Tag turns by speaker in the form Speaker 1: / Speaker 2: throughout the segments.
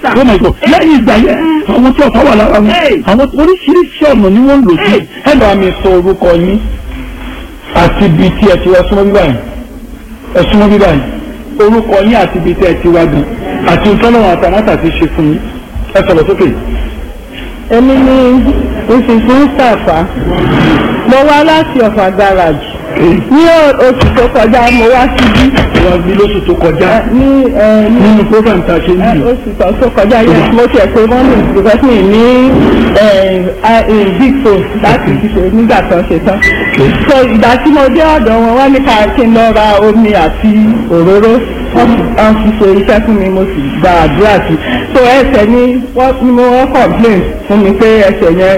Speaker 1: sà.
Speaker 2: oh my god lẹ́yìn ìgbà yẹn àwọn tí ọ̀tá wà lára wọn àwọn oríṣiríṣi ọ̀nà ni wọ́n ń lò sí ẹ bá mi sọ orúkọ yín àti ibi tí ẹ ti wá súnmọ́ bíbá yìí ẹ súnmọ́ bíbá yìí orúkọ yín àti ibi tí ẹ ti wá gan àti ìtọ́lọ́wọ̀n àtàmátà ti ṣe fún yín ẹ sọ̀rọ̀ sókè.
Speaker 1: èmi ni mrs mustapha mo wá láti ọ̀fà garage ní oṣù tó kọjá mo wá síbí
Speaker 2: wọ́n bí lóṣù tó kọjá
Speaker 1: ní ẹ, ní
Speaker 2: nínú program tá a ṣe ń
Speaker 1: ẹ,
Speaker 2: bì
Speaker 1: oṣù tó tó kọjá yẹn mo tiẹ̀ pé wọ́n lè because mi ní ẹ, ẹ, big phone láti fi ṣe nígbà tó ṣe tán so ìgbà tí mo dé ọ̀dọ̀ wọn wọ́n ní ká kí n lọ ra omi àti òróró wọ́n fi- wọ́n fi ṣe iṣẹ́ fún mi mo sì gba àdúrà sí so ẹsẹ̀ ni wọ́n ni mo wọ́n complain fún mi pé ẹsẹ̀ yẹn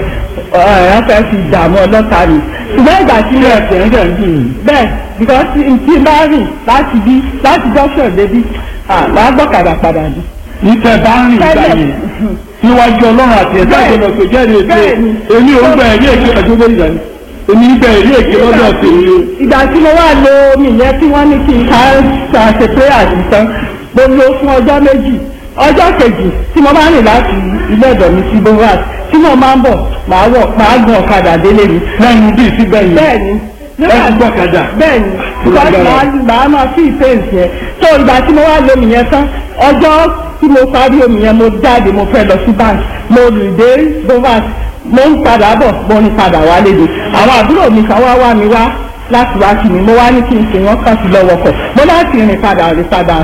Speaker 1: ẹ̀ ẹ́ fẹ́ fi dààmú ọlọ́ta mi ṣùgbọ́n ìgbà tí mo
Speaker 2: ẹ̀sẹ̀ ń dẹ̀ ń dùn yín.
Speaker 1: bẹ́ẹ̀ because tí tí n bá rìn láti bí láti junction débi ah máa gbọ́kadà padà ní.
Speaker 2: ìtẹ̀ bá ń rìn ìgbà
Speaker 1: Tẹ́lẹ̀.
Speaker 2: yẹn níwájú ọlọ́run àti ẹ̀dá
Speaker 1: Bẹ́ẹ̀.
Speaker 2: ìjọba pé jẹ́rìí èké
Speaker 1: Bẹ́ẹ̀ni.
Speaker 2: èmi ò ń gba ẹ̀rí èké ọjọ́ bẹ́ẹ̀ ìgbà yẹn èmi ń gba ẹ̀rí èké lọ́dọ̀ tèmi o.
Speaker 1: ìgbà tí mo wà lo omi yẹn tí wọ́n ní kí n ká ṣe prayer sí tán mo lo fún ọjọ́ méjì ọjọ́ kejì tí mo máa ń rìn láti ilé ọ̀dọ̀ mi sí bovas tí mo máa ń bọ̀ máa wọ̀ máa gun ọ̀kadà délé mi.
Speaker 2: lẹ́yìn bíi síbẹ̀ yẹn
Speaker 1: bẹ́ẹ̀ni
Speaker 2: ẹ ti gbọ́kadà.
Speaker 1: bẹ́ẹ̀ni because màá màá máa fi ìfẹ́ǹsì yẹn tó ìgbà tí mo wá lo omi yẹn tán ọjọ́ tí mo parí omi yẹn mo jáde mo fẹ́ lọ sí bank mo rìn dé bovas mo ń padà bọ̀ mo ń padà wá léde àwọn àbúrò mi kan wá wá mi wá láti wá kí mi mo wá ní kí n sè wọ́n kàn sí lọ́wọ́ kọ̀ mo láti rìn padà rìn padà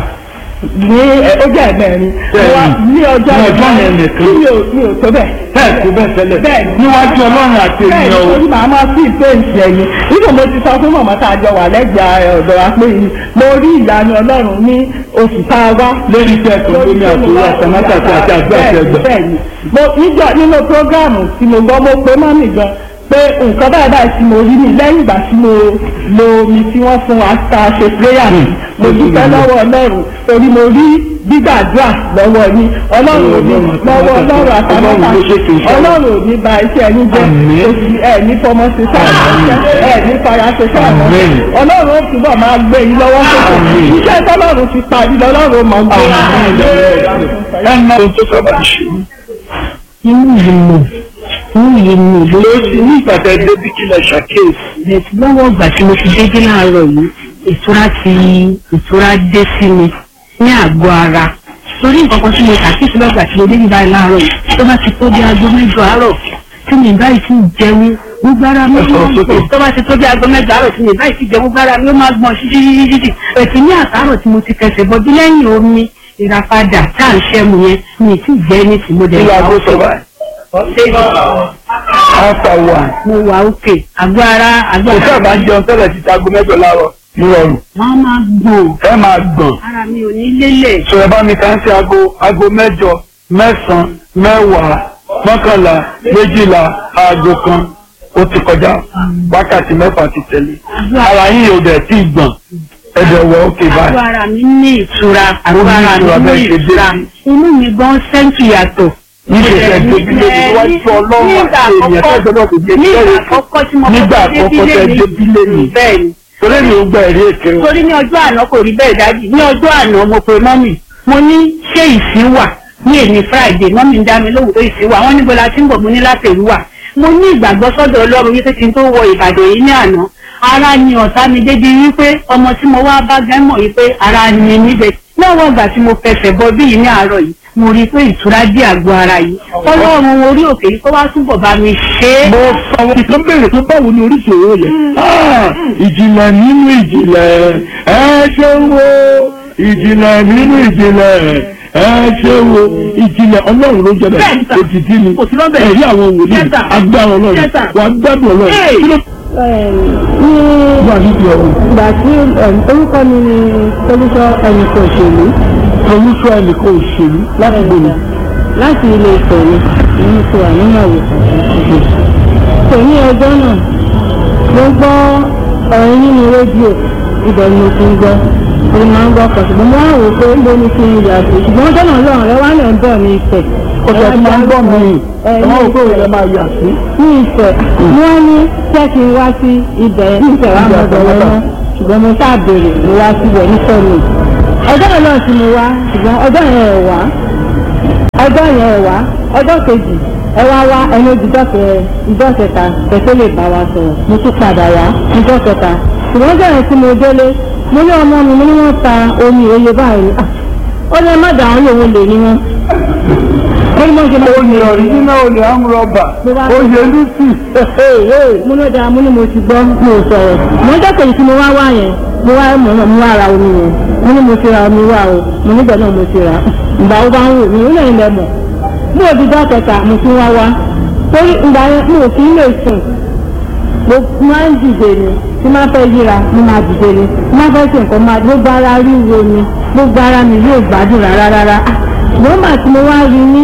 Speaker 1: ní ẹ, ó jẹ́ ẹ̀mẹ́rin mo wá ní ọjọ́
Speaker 2: Ní ọjọ́ yẹn nìkan.
Speaker 1: mi ò mi ò tó bẹ́ẹ̀
Speaker 2: bẹ́ẹ̀ tó bẹ́ẹ̀ tẹ́lẹ̀
Speaker 1: Bẹ́ẹ̀ni.
Speaker 2: níwájú ọlọ́run àti
Speaker 1: bẹ́ẹ̀
Speaker 2: ènìyàn o.
Speaker 1: ni màá máa fi ìpéǹsì ẹ̀yìn nínú mo ti sọ fún mọ̀mọ́ tá a jọ wà lẹ́gbẹ̀ẹ́ ọ̀dọ̀ wa pé mo rí ìyanu ọlọ́run ní oṣù tá a wá.
Speaker 2: lórí iṣẹ́ tó ń gbé àtúrò àtàmátà àti àti àgbà àti ẹgbẹ́.
Speaker 1: bẹ́ẹ̀ ni mo níjọ nínú prógráàmù tí mo gbọ́ mo pé mọ́mì gan pé nǹkan báyìí báyìí tí mo rí ni lẹ́yìn ìgbà tí mo lo omi tí wọ́n fún wa tá a ṣe prayer sí mo dúpẹ́ lọ́wọ́ ọlọ́run torí mo rí gbígbàdúrà lọ́wọ́ yín ọlọ́run ò ní lọ́wọ́ ọlọ́run àtàmọ́ta
Speaker 2: Ọlọ́run ló ṣètò iṣẹ́.
Speaker 1: ọlọ́run ò ní ba iṣẹ́ yín jẹ́
Speaker 2: Àmín.
Speaker 1: oṣù ẹ̀ ní fọmọ ṣe sáà ẹ̀ ní fara ṣe sáà
Speaker 2: Àmín.
Speaker 1: ọlọ́run ó túbọ̀ máa gbé yín lọ́wọ́ sókè
Speaker 2: Àmín.
Speaker 1: iṣẹ́ tọ́lọ́run ti parí lọ́lọ́run ó máa gbé
Speaker 2: ẹ ná ohun tó sábà ṣe
Speaker 3: inú yìí mọ̀ inú yìí mọ̀ ló
Speaker 2: lórí ní ìgbàdá débi kí lẹ ṣàkíyèsí.
Speaker 3: bẹ̀ẹ̀ tí lọ́wọ́ ìgbà tí mo ti dédé láàárọ̀ yìí ìtura ti ìtura dé sí mi ní àgọ́ ara torí nǹkan kan tí mo ṣàkíyèsí lọ́gbà tí mo dédé báyìí láàárọ̀ yìí tó bá ti tó bí aago mẹ́jọ àárọ̀ tí mi báyìí ti jẹun gbogbo ara mi
Speaker 2: Ẹ sọ̀rọ̀
Speaker 3: máa ń
Speaker 2: sókè.
Speaker 3: gbọ̀n tó bá ti tó bí aago mẹ́jọ àárọ̀ tí mi báyìí ti jẹun gbogbo ara mi ó máa gbọ̀n ṣíṣíṣíṣí ètò ní àtàárọ̀ tí mo ti kẹsẹ̀ bọ́jú lẹ́yìn omi ìràpadà tá à ń ṣẹ́mu yẹn mi ì tí ì jẹ́ ní tìmọ̀ dẹ̀
Speaker 2: kí ló aago sọ báyìí. after one.
Speaker 3: mo wà òkè àgọ́ ara àgọ́
Speaker 2: kò
Speaker 3: ara
Speaker 2: sábà ń jẹun tẹ́lẹ̀ ti aago mẹ́jọ láàárọ̀ ní ọrùn.
Speaker 3: wọ́n máa gbọ̀n
Speaker 2: ẹ máa gbọ̀n.
Speaker 3: ara mi ò ní lélẹ̀.
Speaker 2: sọ̀rọ̀ bá mi kàn sí aago aago mẹ́jọ mẹ́sàn-án mẹ́wàá mọ́kànlá méjìlá aago kan ó ti kọjá wákàtí mẹ́fà ti tẹ̀lé. ara yín yóò dẹ̀ tí ì gbọ̀n ẹ̀dẹ̀ wọ̀ ókè
Speaker 3: àgọ́
Speaker 2: báyìí.
Speaker 3: ara mi ní ìtura àgọ́
Speaker 2: ní
Speaker 3: ara
Speaker 2: ìtura
Speaker 3: mi
Speaker 2: bẹ́ẹ̀
Speaker 3: ní
Speaker 2: ṣe dé
Speaker 3: ìtura
Speaker 2: sí.
Speaker 3: inú mi gan sẹ́ńtì yàtọ̀.
Speaker 2: níṣẹ̀ṣẹ̀ débílé ní wájú ọlọ́run àti ènìyàn tó gbọdọ̀ kò jẹ́
Speaker 3: nígbà
Speaker 2: kẹ́rẹ́
Speaker 3: àkọ́kọ́ tí mo
Speaker 2: nígbà
Speaker 3: kọ́kọ́
Speaker 2: àkọ́kọ́ tẹ débílé ni
Speaker 3: bẹ́ẹ̀ ni
Speaker 2: torí mi ò gba èrè èké o.
Speaker 3: torí ní ọjọ́ àná kò rí bẹ́ẹ̀ dájú ní ọjọ́ àná mo pe mọ́mì mo ní ṣé ìsín wà ní èmi friday mọ́mì ń dá mi lóhùn pé ìsín wà wọ́n níbo la ti ń bọ̀ mo ní láti èrí wà mo ní ìgbàgbọ́ sọ́dọ̀ ọlọ́run wípé kí n tó wọ ìbàdàn yìí ní àná ara ni ọ̀tá mi débi wípé ọmọ tí mo wá bá gẹ́ mọ̀ wípé ara ni níbẹ̀ lọ́wọ́ ìgbà tí mo fẹsẹ̀ bọ bí yìí ní àárọ̀ yìí mo rí i pé ìtura dé àgọ́ ara yìí ọlọ́run orí òkè yìí kó wá túbọ̀ bá mi ṣe é.
Speaker 2: mo sọ ìkan béèrè pé báwo ni oríṣi òwò yẹn. Ah, ìjìnlẹ̀ nínú ìjìnlẹ̀ ẹ ṣe wo ìjìnlẹ̀ nínú ìjìnlẹ̀ ẹ ṣe wo ìjìnlẹ̀ ọlọ́run ló jẹ́bẹ̀
Speaker 3: Bẹ́ẹ̀ni sà.
Speaker 2: òtítí ni
Speaker 3: Kò sí lọ́bẹ̀.
Speaker 2: ẹ̀rí àwọn wòlíì
Speaker 3: Yes, sir.
Speaker 2: agbára ọlọ́run
Speaker 3: Yes, sir.
Speaker 2: wà á gbádùn ọlọ́run
Speaker 3: Hey.
Speaker 2: kí ló
Speaker 1: ní
Speaker 2: wà nídìí ọ̀run
Speaker 1: ìgbà tí orúkọ mi ni solúṣọ ẹnì kan òṣèlú
Speaker 2: olùsọ ẹnìkan òṣèlú láti gbòòrò
Speaker 1: láti ilé ìfẹ́ mi ní ti wà nínú àwòkọ́ kò ní ọjọ́ náà mo gbọ́ ọ̀rọ̀ nínú rédíò ibẹ̀ ni mo ti ń gbọ́ mo máa ń gbọ́ kan ṣùgbọ́n mo wá wò ó pé mo ní kí n yà sí ṣùgbọ́n ọjọ́ náà lọ́rùn rẹ wá lẹ̀ ń bọ̀ ní ìfẹ́
Speaker 2: kò tẹ̀ fún máa ń gbọ́ mi
Speaker 1: ẹ
Speaker 2: ẹ̀ wọ́n ò pé òun lè máa yà sí.
Speaker 1: ní ìfẹ́ wọ́n ní jẹ́ kí n wá sí ibẹ̀ ní ìfẹ́ wa mọ̀ bẹ̀rẹ̀ náà ṣùgbọ́n mo ṣáà béèrè mo wá síbẹ̀ nífẹ̀ẹ́ mi ọjọ́ náà náà sì mo wá ṣùgbọ́n ọjọ́ yẹn ẹ̀ wá ọjọ́ yẹn ẹ wá ọjọ́ kejì ẹ wá wá ẹni ojújọ́ kẹ ìjọ kẹta kẹtó lè bá wa sọ̀rọ̀ mo tún padà wá ìjọ kẹta ṣùgbọ́n ọjọ́ yẹn tí mo délé mo ní ọmọ mi mo ní wọ́n ta omi òye báyìí Ah, ó ní ẹ má dà wọ́n lòun lè ní wọn. ó ní mo ṣe máa
Speaker 2: olè ọ̀ríjínà olè amúrọ̀bà oyè lucy
Speaker 1: mo ló dáa mo ní mo ti gbọ́ mo ò sọ̀rọ̀ mo ń dẹ́kẹ̀yìn tí mo wá wá yẹn mo wá mọ̀ náà mo wá ra omi yẹn mo ní mo ti ra omi wá o mo nígbà náà mo ti ra ìgbà wo bá ń wò mí ó lẹ́yìn lẹ́mọ̀ mo ò dídá kẹta mo tún wá wá torí ìgbà yẹn mo ò kí ń lè sùn mo máa ń dìde ni tí máa fẹ́ yíra mo máa dìde ni tí máa fẹ́ ṣe nǹkan máa gbogbo ara ríro ni gbogbo ara mi yóò gbádùn rárá rárá ṣùgbọ́n màá tí mo wá rí ní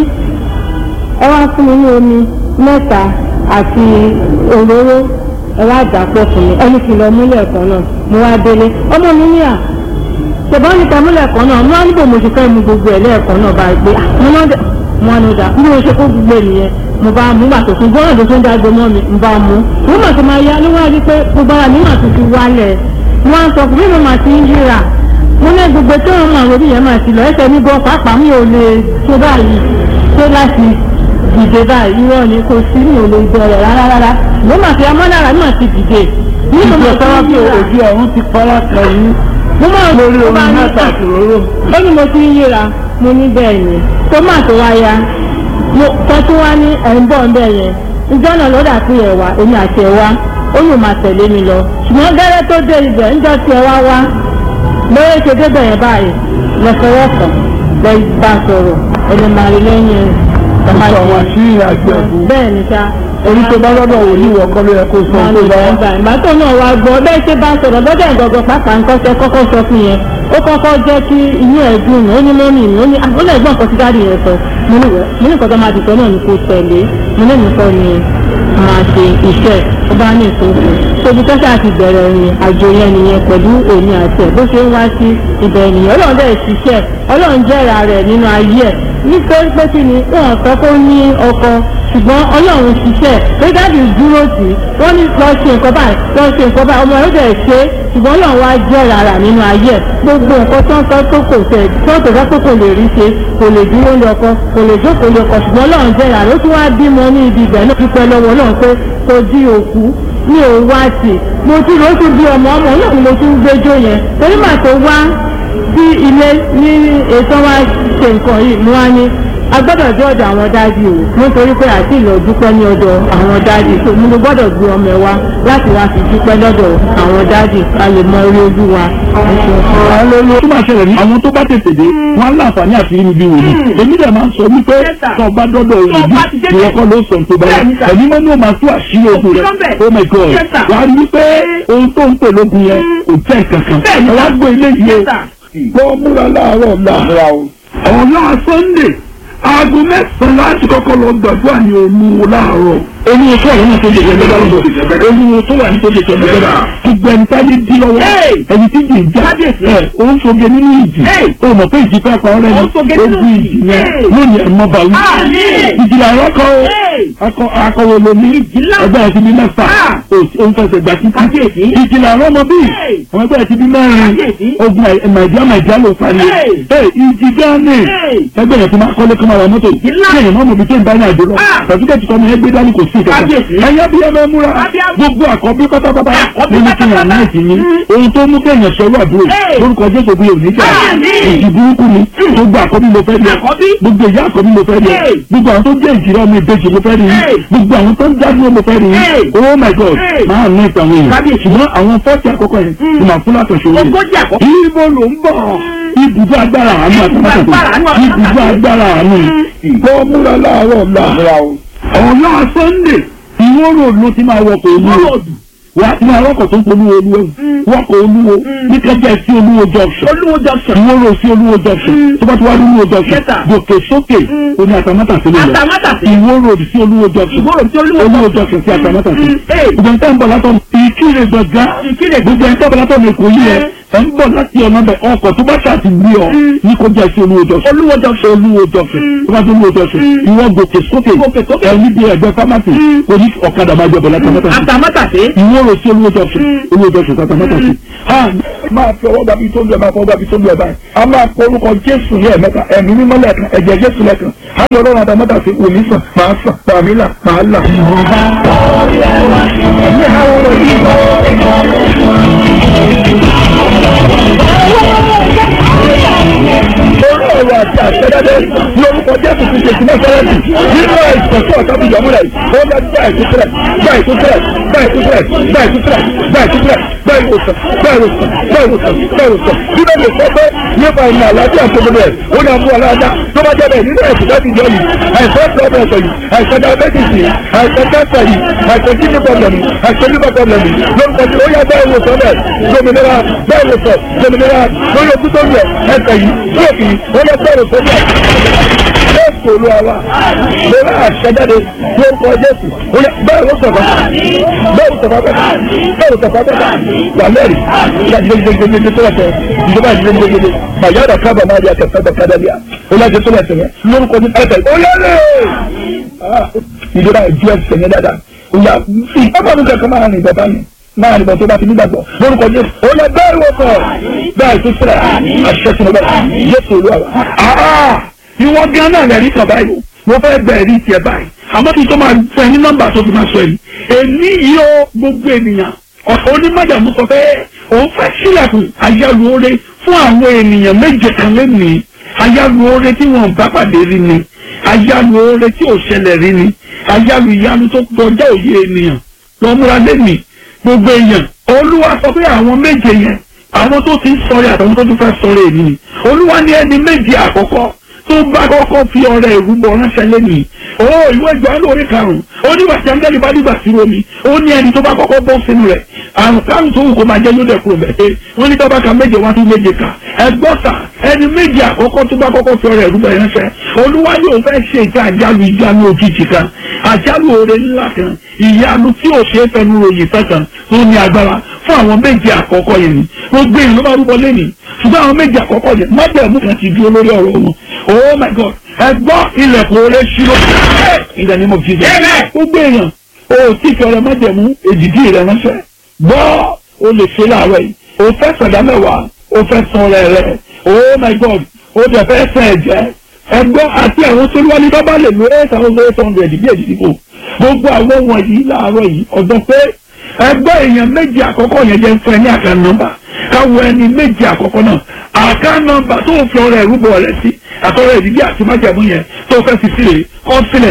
Speaker 1: ẹ wá fún mi ní omi mẹ́ta àti òróró ẹ wá dà pọ̀ fún mi ẹni kì í lọ múlẹ̀ kan náà mo wá délé ọmọ mi ní à ṣùgbọ́n níta múlẹ̀ kan náà mo wá níbo mo ti fẹ́ mu gbogbo ẹ̀ lẹ́ẹ̀kan náà bá gbé mo náà dẹ̀ mo wá ní ọjà bí mo ṣe kó gbogbo ẹ̀ nìyẹn mo bá mú gbà tó fún gbọ́dọ̀ tó tún dágbo mọ́ mi mo bá mú mo mà tó máa yá ló wá rí pé gbogbo ara mi mà tó ti wálẹ̀ mo wá ń sọ fún mi mo mà ti ń yíra mo ní gbogbo tó ń mọ àwọn orí yẹn mà ti lọ ẹsẹ̀ mi gan pàápàá mi ò lè tó báyìí tó láti dìde báyìí irọ́ ni kò sí mi ò lè bẹ̀rẹ̀ rárá rárá mo mà fi amọ́nára mi mà ti dìde ní mo mọ̀ sọ́wọ́ bí o
Speaker 2: ojú ọ̀run ti fara kan yín
Speaker 1: mo máa
Speaker 2: lórí
Speaker 1: mo
Speaker 2: omi
Speaker 1: máa ní
Speaker 2: mẹ́ta àti òróró
Speaker 1: ó ní mo ti ń yíra mo ní bẹ́ẹ̀ ni tómàtò wa ya mo tọ́tún wá ní ẹ̀ ń bọ̀ ń bẹ̀ yẹn ìjọ náà ló dà sí ẹ̀ wá èmi àti ẹ̀ wá ó yóò máa tẹ̀lé mi lọ ṣùgbọ́n gẹ́rẹ́ tó dé ibẹ̀ ńjọ́ tí ẹ wá wá lóye ṣe débẹ̀ yẹn báyìí lọ́sọ̀rọ̀sọ̀ lọ bá sọ̀rọ̀ ẹni máa rí lẹ́yìn
Speaker 2: sọ àwọn àṣírí àjọ ẹ̀bùn
Speaker 1: bẹ́ẹ̀ ni sá
Speaker 2: orí tó bá lọ́dọ̀ wò ní ìwọ̀kọ́ ló yẹ kó sọ
Speaker 1: wọn
Speaker 2: tó
Speaker 1: ní
Speaker 2: bá wá.
Speaker 1: ìgbà ìgbà tó náà wá gbọ́ bẹ́ẹ̀ ṣe bá sọ̀rọ̀ lọ́dọ̀ ìgbọ̀gbọ̀ pàápàá nǹkan ṣe kọ́kọ́ sọ fún yẹn ó kọ́kọ́ jẹ́ kí inú ẹ̀ dùn ó ní mọ́mì mi ó ní ó lè gbọ́n nǹkan tí dáàdì yẹn sọ mo ní wẹ́ mo ní nǹkan tó máa dìtọ́ náà ní kò tẹ̀lé mo ní nǹkan ni máa ṣe iṣẹ́ ó bá ní ìtòkù tóbi tó ṣáà ti bẹ̀rẹ̀ ìrìn àjò yẹn nìyẹn pẹ̀lú èmi àti ẹ̀ bó ṣe ń wá sí ibẹ̀ nìyẹn ọlọ́run dẹ̀ ṣiṣẹ́ ọlọ́run jẹ́ra rẹ̀ nínú ayé ẹ̀ nítorí pé kí ni wọn sọ pé ó ní ọkọ ṣùgbọ́n ọlọ́run ṣiṣẹ́ pé dáàbì dúró tì í wọ́n ní lọ ṣe nǹkan báyìí lọ ṣe nǹkan báyìí ọmọ yóò dẹ̀ ṣe é ṣùgbọ́n ọlọ́run wá jẹ́ rárá nínú ayé ẹ̀ gbogbo nǹkan tó ń sọ tó kò tẹ̀ tó kò sọ pé kò lè rí ṣe kò lè dúró lé ọkọ kò lè jókòó lé ọkọ ṣùgbọ́n ọlọ́run jẹ́ rárá ó tún wá bímọ ní ibi ibẹ̀ náà dúpẹ́ lọ́wọ́ náà pé kò di òkú ní òun wá sí mo tún lọ tún bí ọmọ ọmọ náà ni mo tún gbẹjọ yẹn torí màá tó wá sí ilé ní ètò wa ṣe nǹkan yìí mo wá ní agbọ́dọ̀ dé ọ̀dọ̀ àwọn dáàdì o nítorí pé àti ìlọ dúpẹ́ ní ọ̀dọ̀ àwọn dáàdì tó mo ló gbọ́dọ̀ gbé ọmọ ẹ wá láti wá fi dúpẹ́ lọ́dọ̀ àwọn dáàdì ká lè mọ orí ojú wa.
Speaker 2: Hallelujah. tó máa ṣẹlẹ̀ ní àwọn tó bá tètè dé wọ́n á láǹfààní àti rí mi bí wòlíì èmi dẹ̀ máa ń sọ wípé tó o bá dọ́dọ̀ òyìnbí ìwọ kọ́ ló sọ tó bá yà ẹ̀mí mọ́ ní o máa tú àṣírí ogun rẹ̀ oh my god wàá rí wípé ohun tó ń pè lógun yẹn kò jẹ́ kankan ẹ wá gbé ilé yìí o kó múra láàárọ̀ láàárọ̀ ọ̀la sunday aago mẹ́sàn-án láti kọ́kọ́ lọ gbàdúrà ní olúwo láàárọ̀ olúwo tó wà nínú tó lè jẹ lọ́dọ̀ lọ́dọ̀ olúwo tó wà nínú tó lè jẹ lọ́dọ̀ gbogbo ẹni tá ní dí lọ́wọ́ ẹni tí jì ń já ẹ ó ń soge nínú ìjì ó mọ̀ pé ìjì fẹ́ pa ọ́rẹ́ ni ogun ìjì yẹn lónìí ẹ̀ mọ́ bàwí ìjì làwọn kọ́ akọ akọwé lomi ẹgbẹ́ ẹ̀ ti bí mẹ́fà ó ń fẹsẹ̀ gbà títí ìjì làwọn ọmọ bíi àwọn ẹgbẹ́ ẹ̀ ti bí mẹ́rin ogun màìdíá màìdíá ló parí ìjì dání ẹgbẹ́ ẹ̀ ti máa kọ́lé kọ́mọ àwọn mọ́tò kí èèyàn náà mọ̀ bí tó ń bá ní àjò lọ tàbíkẹ́tì kọ́mọ ẹgbẹ́ dání kò sí ìkẹta ẹ̀yẹ́ bí ẹ bá múra gbogbo àkọ́bí pátápátá nínú kí yàn náà sì ní ohun tó mú kéèyàn sọ̀rọ̀ àbúrò lórúkọ jésù bí òní jà èjì burúkú ni gbogbo àkọ́bí mo fẹ́ rí gbogbo ìyá àkọ́bí mo fẹ́ rí gbogbo àwọn tó jẹ́ ìjìrọ̀ mi ìbejì mo fẹ́ rí gbogbo àwọn tó ń jáde mo fẹ́ rí oh my god máa ní ìtàn èèyàn ṣùgbọ́n àwọn fọ́ọ̀tì àkọ́kọ́ yẹn ni màá fún látọ̀ṣe wọlé ibo ló ń bọ̀ ibùdó agbára àánú àtàmátàtà ibùdó agbára àánú kọ́ múra láàárọ̀ láàárọ̀ ọ̀la sunday ìwọ́rò ló ti máa wọkọ̀ olúwo wà á ti máa wọkọ̀ tó ń polú olúwo wọkọ̀ olúwo ní kẹjẹ sí olúwo junction
Speaker 3: olúwo junction
Speaker 2: ìwọ́rò sí olúwo junction tó bá ti wá ní olúwo junction gòkè sókè oní àtàmátàsí ló lọ
Speaker 3: Àtàmátàsí.
Speaker 2: ìwọ́rò sí olúwo junction
Speaker 3: Ìwó road sí Olúwo
Speaker 2: olúwo junction sí àtàmátàsí
Speaker 3: Mm, eh.
Speaker 2: ìgbà ń tẹ́ ń bọ̀ látọ̀ ìkírè gbọ̀ngá
Speaker 3: Ìkirè
Speaker 2: gbogbo ẹ̀ ń tẹ́ bọ̀ látọ̀ ní èkó yìí ẹ ẹ̀ ń bọ̀ láti ọ̀nà bẹ̀ ọkọ̀ tó bá ṣàti gbé ọ ní kó jẹ́ sí olúwo jọ̀sẹ̀ olúwo jọ̀sẹ̀ olúwo jọ̀sẹ̀ tó bá tó olúwo jọ̀sẹ̀ ìwọ gòkè sókè ẹ̀ níbi ẹ̀gbẹ́ fámásì kò ní ọ̀kadà máa jẹ bọ̀lá tàmátà sí
Speaker 3: àtàmátàsé.
Speaker 2: ìwọ rò sí olúwo jọ̀sẹ̀ olúwo jọ̀sẹ̀ tàmátà sí. máa fi ọwọ́ gbàbí tó ń lọ máa fọwọ́ gbàbí tó ń lọ báyìí a máa kọ orúkọ jésù ní ẹ̀mẹ́ta ẹ̀mí mímọ́ lẹ́ẹ̀kan ẹ̀jẹ̀ jésù lẹ́ẹ̀kan á lọ lọ́rùn àtàmátà sí wòmí sàn máa sàn pàmí là máa là. ẹ̀mí àwọn ọ̀rọ̀ yìí orí ọ̀rọ̀ àti àṣẹ́dájẹ́ lórúkọ jésù ti ṣe ìsinmi sẹ́rẹ́ǹtì nínú àìsàn tó ọ̀tá fi yọ̀mú rẹ̀ ó bá gbá ìtúsílẹ̀ gbá ìtúsílẹ̀ gbá ìtúsílẹ̀ gbá ìtúsílẹ̀ gbá ìtúsílẹ̀ gbá ìwòsàn gbá ìwòsàn gbá ìwòsàn gbá ìwòsàn bíbẹ̀ lè sọ pé nípa ìrìn àlàáfíà tó gbogbo ẹ̀ ó ní àmú aláàdá tó bá jẹ́ bẹ́ẹ̀ nínú ẹ̀sìn láti jọ yìí àìsàn blood pressure yìí àìsàn diabetes yìí àìsàn cancer yìí àìsàn kidney problem yìí àìsàn liver problem yìí lórúkọ tí ó yá bá ìwòsàn bẹ́ẹ̀ lómìnira bá ìwòsàn lómìnira lórí ojú tó ń yẹ ẹsẹ̀ yìí lóòkì yìí ó yẹ bá ìwòsàn bẹ́ẹ̀ jésù olúwa lórí àṣẹjáde lórúkọ jésù ó yẹ bẹ́ẹ̀ ló sọ̀rọ̀ bẹ́ẹ̀ ló sọ̀rọ̀ bẹ́ẹ̀ bẹ́ẹ̀ ló sọ̀rọ̀ bẹ́ẹ̀ wà lẹ́rìí ìyá gidigidigidi tó lẹ́sẹ̀ ìjọba gidigidigidi bàyá ọ̀dà kábà máa di àtẹ̀fẹ́ bẹ̀ kádà bíà ó lẹ́sẹ̀ tó lẹ́sẹ̀ yẹn lórúkọ ní ẹsẹ̀ ó lẹ́rìí ìjọba ìjú ẹsẹ̀ yẹn dáadáa ó yà ìjọba mi kẹ̀kẹ́ máa rìn bàbá mi máa nìbọn tó bá ti nígbàgbọ́ lórúkọ jésù ó lẹ bẹ́ẹ̀ wọ sọ bẹ́ẹ̀ tó sílẹ̀ àṣẹ sínú bẹ́ẹ̀ jésù olúwa wa. ìwọ gan náà lẹ́rìí kan báyìí mo fẹ́ bẹ̀rẹ̀ rí tiẹ̀ báyìí àmọ́ kí n tó máa fẹ́ ní nọ́mbà tó fi máa sọ yìí èmi yìí ó gbogbo ènìyàn ọ̀sán onímọ̀jàmú sọ pé òun fẹ́ sílẹ̀kùn àyálù oore fún àwọn ènìyàn méje kan lẹ́nìí àyálù oore tí wọ́n bá pàdé rí ni àyálù oore tí ò ṣẹlẹ̀ rí ni àyálù ìyanu tó kọjá òye ènìyàn lọ́múra lẹ́nìí gbogbo èèyàn olúwa sọ pé àwọn méje yẹn àwọn tó ti ń sọ̀rọ̀ àtàwọn tó tún fẹ́ sọ̀rọ̀ èmi ni olúwa ní ẹni méje àkọ́kọ́ tó bá kọ́kọ́ fi ọrẹ ìrúbọ ránṣẹ́ lẹ́nìí ó ìwé ìjọ lórí karùn-ún ó ní wàtí áńgẹ́lì bá dìgbà sí omi ó ní ẹni tó bá kọ́kọ́ bọ́ sínú rẹ̀ àrùn káàrùn tó wù kó máa jẹ́ yóò dẹ̀ kúrò bẹ́ẹ̀ wọ́n ní tọ́ba ka méje wá tún méje kà ẹgbọ́ta ẹni méje àkọ́kọ́ tó bá kọ́kọ́ fi ọrẹ ìrúbọ ránṣẹ́ olúwa yóò fẹ́ ṣe ìta àjálù ìjánu òjijì kan àjálù oore ńlá kan ìyanu tí ò ṣe é fẹnu ròyìn fẹ́ kan tó ní agbára fún àwọn méje àkọ́kọ́ yẹn ni gbogbo èèyàn ló máa rúbọ lẹ́nìí ṣùgbọ́n àwọn méje àkọ́kọ́ yẹn májẹ̀mú kan ti dúró lórí ọ̀rọ̀ wọn oh my god ẹ gbọ́ ilẹ̀kùn oore ṣírò ìdá ni mo fi jẹ gbogbo èèyàn o tí fi ọrẹ májẹ̀mú èdìdí rẹ ránṣẹ́ gbọ́ o lè ṣe láàárọ̀ yìí o fẹ́ sọ̀dá mẹ́wàá o fẹ́ san ọrẹ rẹ oh my god o tẹ̀ fẹ́ sẹ̀ ẹ̀jẹ̀ ẹgbọ́ àti àwọn tó wá ní bábá lè lo eight thousand eight hundred bí èdìdí kò gbogbo àwọn wọ̀nyí láàárọ̀ yìí ọ̀dọ́ pé ẹgbẹ́ èèyàn méjì àkọ́kọ́ yẹn jẹ́ fún ẹ ní àká nọ́mbà káwọ ẹni méjì àkọ́kọ́ náà àká nọ́mbà tó fi ọrẹ ìrúbọ rẹ sí àtọrẹ ìdíbí àti májàmú yẹn tó fẹ́ fi sílẹ̀ kọ́ sílẹ̀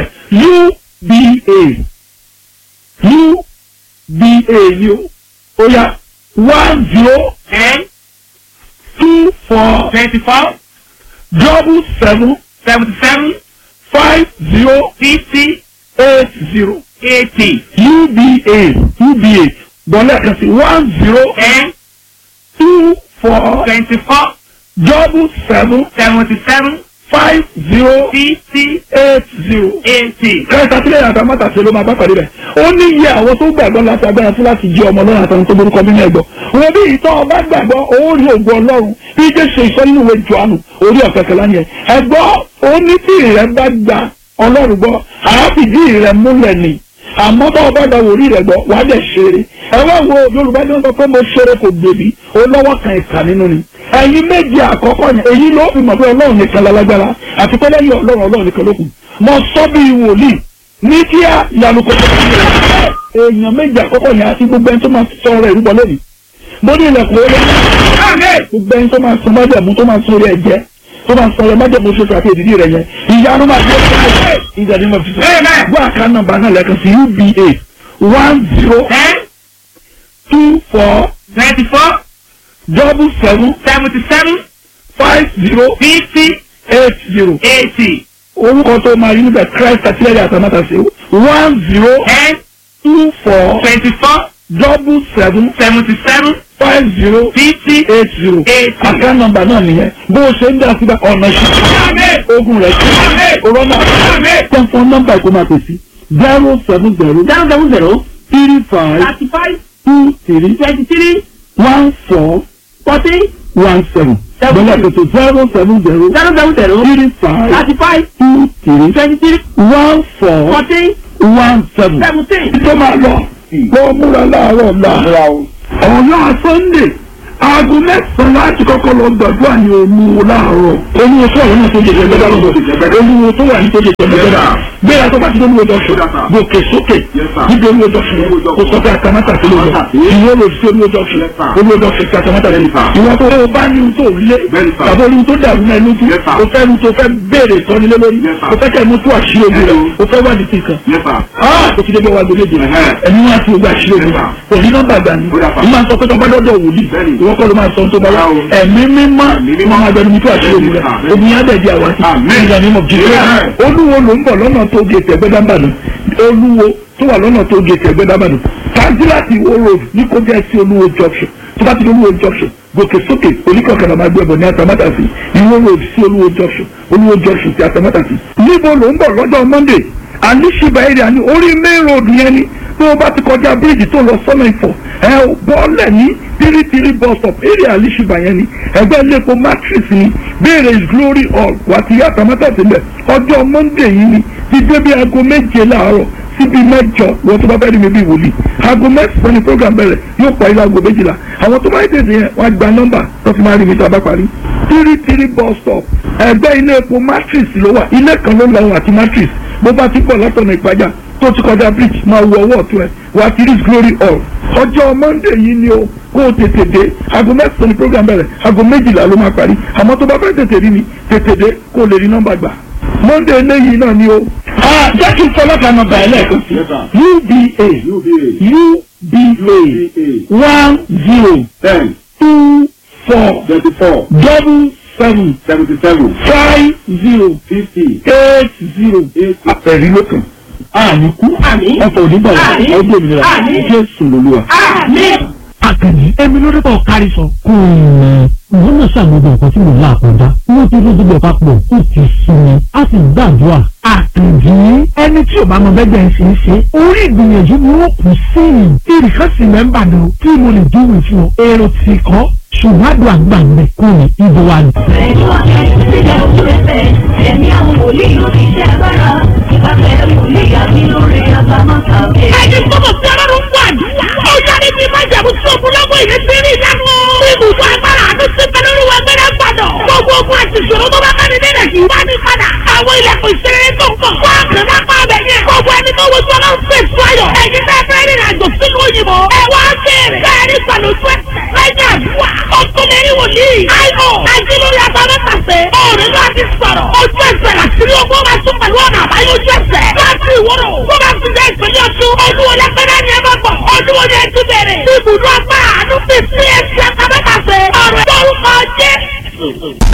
Speaker 2: uba uba ni o ó yá one zero
Speaker 3: ten
Speaker 2: two four
Speaker 3: twenty-four
Speaker 2: double seven
Speaker 3: seventy-seven
Speaker 2: five zero
Speaker 3: fifty
Speaker 2: eight zero
Speaker 3: eighty
Speaker 2: uba uba gbọ́dọ̀ kan sí one zero
Speaker 3: ten
Speaker 2: two four
Speaker 3: twenty-four
Speaker 2: double seven
Speaker 3: seventy-seven
Speaker 2: five zero
Speaker 3: fifty
Speaker 2: eight zero.
Speaker 3: eighty.
Speaker 2: kẹta sílẹ̀ àti amátàsí ló máa bá pàdé rẹ̀ ó ní iye àwọn tó gbàgbọ́ láti agbára fún láti jẹ́ ọmọ ọlọ́run àtàwọn tó borúkọ nínú ẹ̀gbọ́ wọn bí ìtọ́ ọba gbàgbọ́ ó rí ògùn ọlọ́run bí jésù ìsọ nínú ìwé johannu orí ọ̀kẹ́kẹ́ lánìí ẹ̀ ẹ̀gbọ́ ó ní tí ìrẹ́ bá gba ọlọ́run gbọ́ àáfìdí ìrẹ́ múlẹ̀ ni àmọ́ bá ọba gba wòrí rẹ̀ gbọ́ wàá dẹ̀ ṣeré ẹ wá wo yorùbá ní wọn sọ pé mo ṣeré kò gbèbí ó lọ́wọ́ kan ìkà nínú ni ẹ̀yin méjì àkọ́kọ́ yẹn èyí ló fi mọ̀ pé ọlọ́run nìkan lálágbára àti pé lẹ́yìn ọlọ́run ọlọ́run nìkan ló kù mo sọ bí wòlíì ní kíá ìyanu kò tó kí èèyàn méjì àkọ́kọ́ yẹn àti gbogbo ẹni tó máa sọ ọ̀rọ̀ ìrúbọ lónìí mo ní ilẹ̀kùn ó lé gbogbo ẹni tó máa sọ májẹ̀mú tó máa sọ orí ẹ̀jẹ̀ tó máa sọ ọ̀rọ̀ májẹ̀mú ṣoṣo àti èdìdí rẹ̀ yẹn ìyanu máa dé ìjà ni mo fi sọ gbọ́ àká nọ́mbà náà lẹ́ẹ̀kan sí uba one zero
Speaker 3: ten
Speaker 2: two four
Speaker 3: twenty-four
Speaker 2: double seven
Speaker 3: seventy-seven
Speaker 2: five zero
Speaker 3: fifty
Speaker 2: eight zero
Speaker 3: eighty
Speaker 2: orúkọ tó máa yí níbẹ̀ christ àtìlẹ́yìn àtàmátàsí one zero
Speaker 3: ten
Speaker 2: two four
Speaker 3: twenty-four
Speaker 2: double seven
Speaker 3: seventy-seven
Speaker 2: five zero
Speaker 3: fifty
Speaker 2: eight zero
Speaker 3: eighty.
Speaker 2: àká nọ́mbà náà nìyẹn bó o ṣe ń dá síbẹ̀ ọ̀nà ṣe ogun rẹ̀ ṣe corona tẹ̀fọ́n nọ́mbà ìkó máa pèsè zero seven zero
Speaker 3: zero seven zero
Speaker 2: three five
Speaker 3: thirty-five
Speaker 2: two three
Speaker 3: twenty-three
Speaker 2: one four
Speaker 3: fourteen
Speaker 2: one seven
Speaker 3: Seven.
Speaker 2: bẹ́ẹ̀ kòtò zero seven zero
Speaker 3: zero seven zero
Speaker 2: three five
Speaker 3: thirty five
Speaker 2: two three
Speaker 3: twenty three
Speaker 2: one four
Speaker 3: fourteen
Speaker 2: one seven.
Speaker 3: seventeen.
Speaker 2: tó máa lọ kó múra láàárọ̀ la ọ̀la sunday aago mẹ́sàn-án láti kọ́kọ́ lọ gbàdúrà ní olúwo láàárọ̀ olúwo tó wà lọ́nà tó jẹjẹ gbẹdá lọ́dọ̀ olúwo tó wà ní tó jẹjẹ gbẹdá gbéra tó bá ti olúwo dọ̀sùn gòkè sókè níbi olúwo dọ̀sùn kò sọ pé àtàmátà sí lóòótọ́ ìwé rò sí olúwo dọ̀sùn olúwo dọ̀sùn sí àtàmátà sí ìwọ tó o bá ní tó lé tàbí olú tó dàrú náà lójú o fẹ́ nu tó fẹ́ béèrè tọ́nilé lórí o fẹ́ kẹ́ mú tó àṣírí ogun rẹ̀ o fẹ́ wádìí sí kan o ti débi wa gbẹlẹ́dẹ̀ ẹni wọn ti gba àṣírí ogun rẹ̀ kò ní nọ́mbà gbà ní o máa sọ pé tọ́ba dọ́dọ̀ wòlíì ìwọ kọ́ ló máa sọ tó bá wà ẹ̀mí mímọ́ wọn máa gbẹnu mi tó àṣírí ogun rẹ̀ ogun yẹn dẹ̀ di àwa sí ìgbà mímọ́ jìnnà olúwo ló ń bọ̀ lọ́nà tó gé tẹ̀gbẹ́dàbàdàn olúwo tó wà lọ́nà tó gé tẹ̀gbẹ́dàbàdàn kájíláàtì wo road ní kó jẹ́ sí olúwo junction tó bá ti di olúwo junction gòkè sókè oníkọ̀ọ̀kan máa gbé ẹ̀bọ̀ ní atamátàsí ìwó road sí olúwo junction olúwo junction sí atamátàsí. níbo ló ń bọ̀ lọ́jọ́ monday alishiba area ní orí main road yẹn ni tó o bá ti kọjá bíríìjì tó lọ sọ́nà ìfọ̀ ẹ ò bọ́ọ̀lẹ̀ ní tírítírí bus stop area alishiba yẹn ni ẹgbẹ́ iléepo matrix ni béèrè is glory hall wà ti yá atamátàsí lẹ̀ ọjọ́ monday yìí ni ti dé bí aago méje láàárọ̀ síbi mẹ́jọ wọn tó bá fẹ́ rí mi bí wòlíì aago mẹ́sàn-án ni program bẹ̀rẹ̀ yóò parí láago méjìlá àwọn tó bá yẹ tètè yẹn wọ́n á gba nọ́mbà tó fi máa rí mi tó a bá parí. tírí tírí bus stop ẹgbẹ́ ilé epo matrix ló wà ilé kan ló lọ́wọ́ àti matrix bó bá ti pọ̀ látọ̀nà ìpájà tó ti kọjá bridge máa wọ ọwọ́ ọ̀tún ẹ̀ wà á ti rí glory hall ọjọ́ monday yìí ni o kó o tètè dé aago mẹ́sàn-án ni program bẹ̀rẹ̀ aago méjìlá ló máa parí àmọ́ tó bá fẹ́ tètè rí mi tètè dé kó o lè rí nọ́mbà gbà monday eléyìí náà ni o. jẹ́ kí n sọ lọ́kàn nọ́mbà ẹ̀ lẹ́ẹ̀kan sí uba uba one zero
Speaker 4: ten
Speaker 2: two four
Speaker 4: twenty-four
Speaker 2: double seven
Speaker 4: seventy-seven
Speaker 2: five zero
Speaker 4: fifty
Speaker 2: eight zero.
Speaker 4: eight
Speaker 2: ẹ̀rí ló kàn. àní kú
Speaker 3: Àmín.
Speaker 2: ọkọ̀ onígbàlá
Speaker 3: Àmín.
Speaker 2: ọdún òmìnira
Speaker 3: Àmín.
Speaker 2: jésù lolúwa.
Speaker 3: àmín.
Speaker 5: àkànní ẹmi lórí bọ̀ kárí sọ. kò mọ̀ wọ́n náà ṣàgbọ́dọ̀ nǹkan tí mo là kọjá wọ́n ti lójú bọ̀ papọ̀ ó ti sùn mi a sì gbàdúrà. àkànjí ẹni tí ò bá mọ bẹ́ẹ̀ ń ṣe é ṣe orí ìgbìyànjú ni wọ́n kù sí i ìrìkan sì mẹ́mbà ni o tí mo lè dúró fún ọ èrò tì kọ́ ṣùgbọ́n àdúrà gbà ń bẹ̀ kú ni ibo wa ni.
Speaker 6: Ẹ̀yin ọ̀kẹ́ sílẹ̀ òṣèlè ẹ̀mí àwọn wòlíì lórí iṣẹ́ agbára ìbáfẹ́ wòlíì àbí lórí àbámọ́ta òkè.
Speaker 3: ẹni gbọ́dọ̀ tí ọlọ́run ń gbọ́ àdúrà. ó yára ibi máa jẹ̀bú sí ogunlọ́gbọ̀ ìlú sí rí ìyanu. ibùdó agbára àti sípẹ́ lórí wa gbẹ́dẹ́ gbàdọ̀. gbogbo ogun àti ìṣòro tó bá bá ní nílẹ̀ kì í bá ní padà. àwọn ilẹ̀kùn ìṣeré tó ń kọ̀. wá kàn má pa abẹ yẹn. gbogbo ẹni tó wojú ọlọ́run fún èso ayọ̀. ẹ̀yin tẹ́ fẹ́ rìnrìn àjò sínú òyìnbó. ẹ wá bẹ̀rẹ̀. bẹ́ẹ̀ni pẹ̀lú sweat lẹ́yìn àdúrà. ó tún lè rí wòlíì. àìmọ̀ àti lórí abamẹ́tàsẹ̀. ọ̀rẹ́ náà ti sọ̀rọ̀. ojú ẹsẹ̀ làṣírí ogun máa tún pẹ̀lú ọ̀nà àbáyọ ojú ẹsẹ̀. láti ìwọ́rọ̀ tó bá ti dé ìpínlẹ̀ ọ̀tún. olúwo lẹ́gbẹ̀rẹ́ ni ẹ bá bọ̀. olúwo ni ẹ ti bẹ̀rẹ̀. ibùdó agbára àánú fi sí ẹsẹ̀ abamẹ́tàsẹ̀. ọ̀rẹ́ tó ń kọjá.